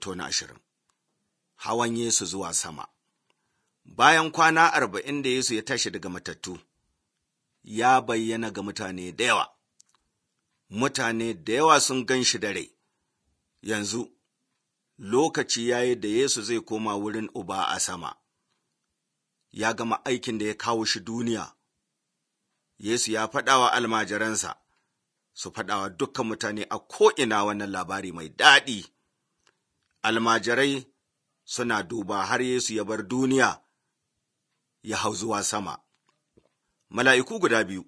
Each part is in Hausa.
Hoto na ashirin Hawan Yesu zuwa sama Bayan kwana arba'in da Yesu ya tashi daga matattu, ya bayyana ga mutane da yawa. Mutane da yawa sun gan shi da rai. Yanzu, lokaci ya yi da Yesu zai koma wurin Uba a sama. Ya gama aikin da ya kawo shi duniya. Yesu ya faɗa wa almajiransa, su faɗa wa dukkan mutane a ko'ina wannan labari mai daɗi. Almajirai suna duba har Yesu ya bar duniya ya hau zuwa sama. Mala'iku guda biyu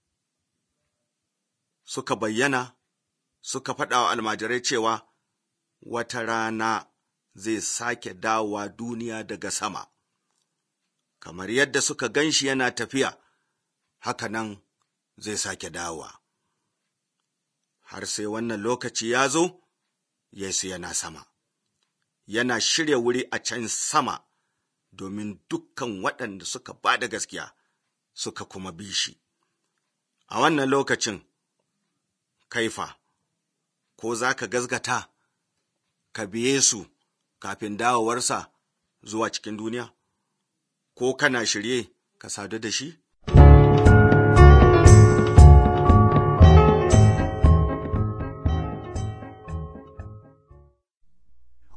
suka bayyana suka faɗa wa almajirai cewa wata rana zai sake dawowa duniya daga sama. Kamar yadda suka gan shi yana tafiya, haka nan zai sake dawowa. Har sai wannan lokaci ya zo, Yesu yana sama. Yana shirya wuri a can sama domin dukkan waɗanda suka ba da gaskiya suka kuma bi shi. A wannan lokacin, kaifa, ko za ka gazgata, ka biye su kafin dawowarsa zuwa cikin duniya? Ko kana shirye ka sadu da shi?